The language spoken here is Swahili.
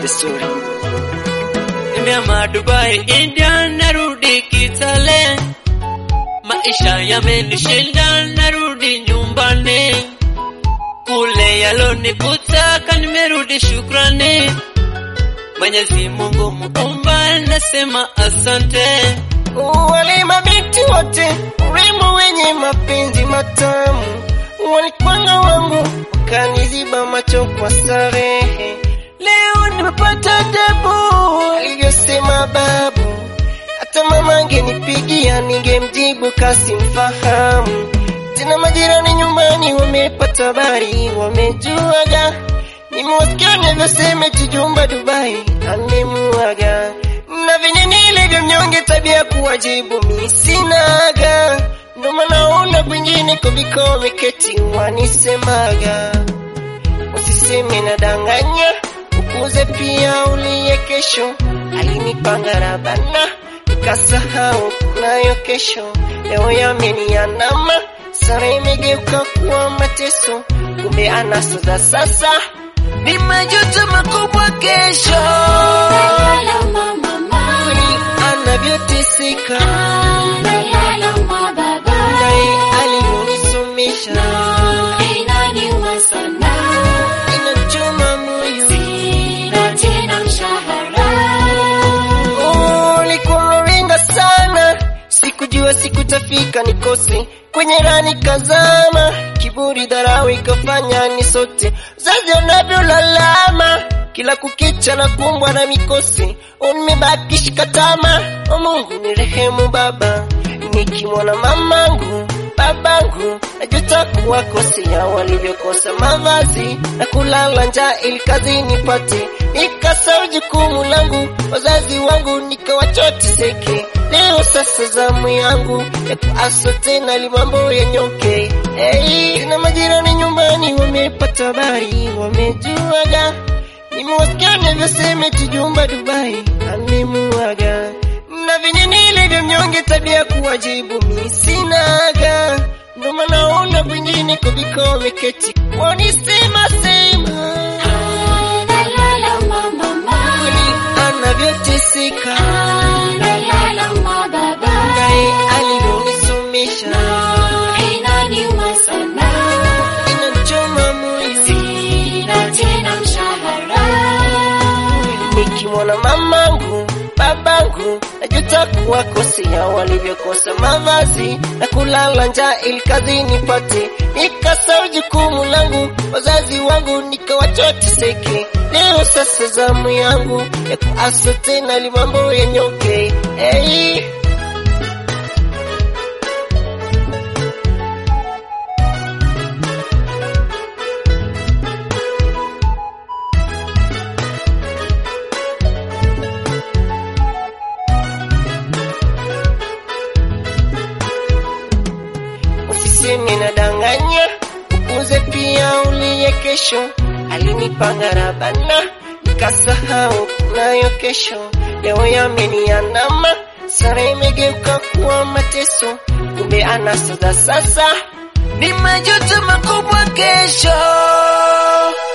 vizuri. Nimeama Dubai, India, narudi Kitale, maisha yamenishinda, narudi nyumbani. Kule yalonikuta nimerudi, shukrani. Mwenyezi Mungu muumba, nasema asante. Wale mabinti wote urembo wenye mapenzi matamu walikwanga wangu wakaniziba macho kwa starehe. Leo nimepata adabu alivyosema babu, hata mama angenipigia ningemjibu kasimfahamu. Tena majirani nyumbani wamepata habari, wamejuaga nimewasikia navyosema tujumba Dubai amemuaga na venye nilivyo mnyonge, tabia kuwajibu mi sinaga, ndo maana ona kwingine kuliko wameketi wanisemaga, usiseme na danganya, ukuze pia uliye kesho. Alinipanga rabana nikasahau nayo kesho, leo yameniandama, sara imegeuka kuwa mateso, kumbe anaso za sasa ni majuto makubwa kesho anavyoteseka naye alivyonisomesha inachoma moyo. Oh, ulikuwa unaringa sana, sikujua sikutafika nikose kwenye rani kazama, kiburi dharau ikafanya ni sote zazi anavyolalama kila kukicha na kumbwa na mikosi, nimebaki shikatama. O Mungu ni rehemu Baba, nikimwona mamangu babangu najuta kuwakosea walivyokosa mavazi na kulala njaa ili kazi nipate, nikasahau jukumu langu wazazi wangu nikawachoteseke. Leo sasa zamu yangu ya kuaswa tena ili mambo yanyoke. Hey, na majirani nyumbani wamepata habari, wamejuaga nimewasikia navyosema tujumba Dubai amemuaga na venye nilivyo mnyonge, tabia kuwajibu mi sinaga, ndo maana ona kwingine kuliko wameketi wanisema sema kweli anavyoteseka naye alivyonisomesha inachoma moyo nikimwona mamangu babangu najuta kuwakosea walivyokosa mavazi na kulala njaa ili kazi nipate, nikasahau jukumu langu wazazi wangu nikawachoteseke. Leo sasa zamu yangu ya kuaswa tena ili mambo yanyoke. Hey. usiseme na danganya, ukuze pia uliye kesho. Alinipanga rabana nikasahau nayo kesho, leo yameniandama, sara imegeuka kuwa mateso, kumbe anasa za sasa ni majuto makubwa kesho.